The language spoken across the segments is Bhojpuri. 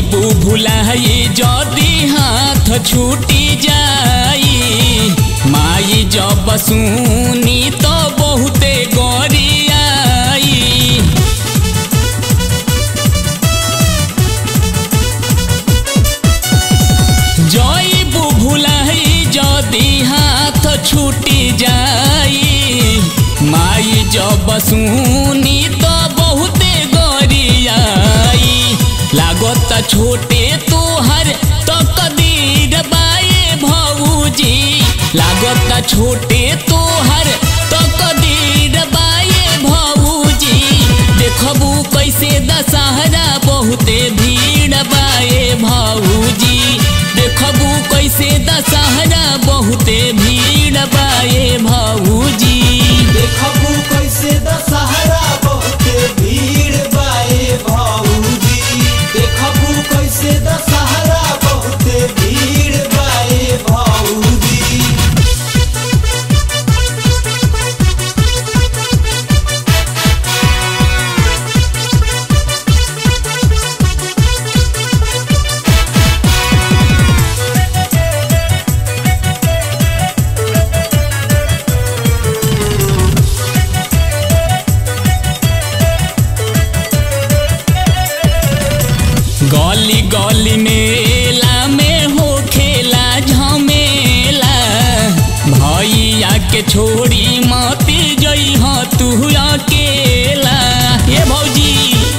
जईबू भुलाई जदी हाथ छूटी जाई माई जब सुनी तो बहुते गरियाई जईबू भुलाई जदी हाथ छूटी जाई माई जब सुनी तो बहुते गरियाई लागत छोटे तोहर तो कदीर बाए भौजी लागत छोटे तोहर तो कदीर बाए भौजी देखबू कैसे दशहरा बहुते भीड़ बाए भौजी देखबू कैसे दशहरा बहुते भीड़ बाए भौजी देखबू कैसे दशहरा बहुते भीड़ बाए भौजी देखबू कैसे दशहरा बहुते भीड़ बाए भौजी गली गली मेला में हो खेला झमेला भैया के छोड़ी मती जई ह तू अकेला ये भौजी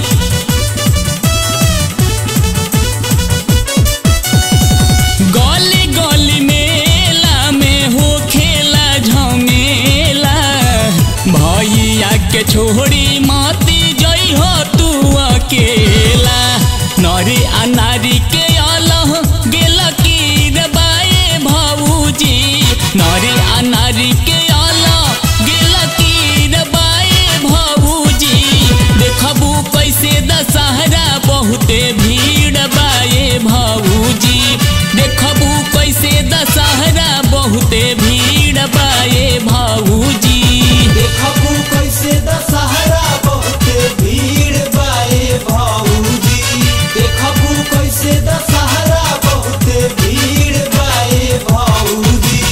गली गली मेला में हो खेला झमेला भैया के छोड़ी माती जई हो तू अकेला नरी आ नारी के अलह गेल की रे बाए भौजी नरी आ नारी के अलह गेल की रे बाए भौजी देखबू कैसे दशहरा बहुते भीड़ बाए भौजी देखबू कैसे दशहरा बहुते भीड़ बाए भौजी देखबू कैसे दशहरा बहुते भीड़ बाए भौजी देखबू कैसे दशहरा बहुते भीड़ बाए भौजी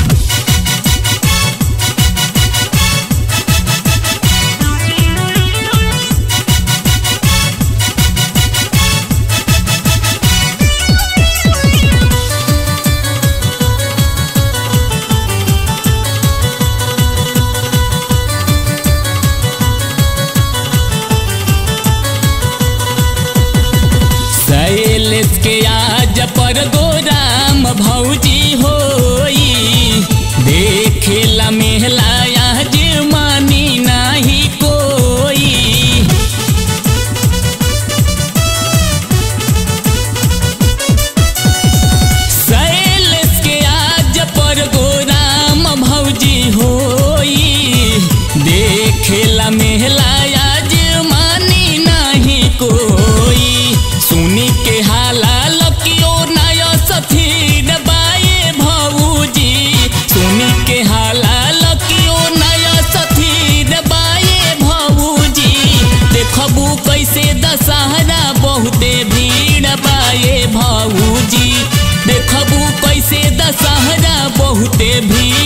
शैलेश के आज पर गोराम भौजी होई देखेला मेहला आज मानी नाही कोई शैलेश के आज पर गोराम भौजी होई देखेला मेहला आज मानी नाही कोई सुनी के हाला लकियो नय सथीर बाए भौजी सुनी के हाला लकियो नय सथीर बाए भौजी देखबू कैसे दशहरा बहुते भीड़ बाए भौजी देखबू कैसे दशहरा बहुते भीड़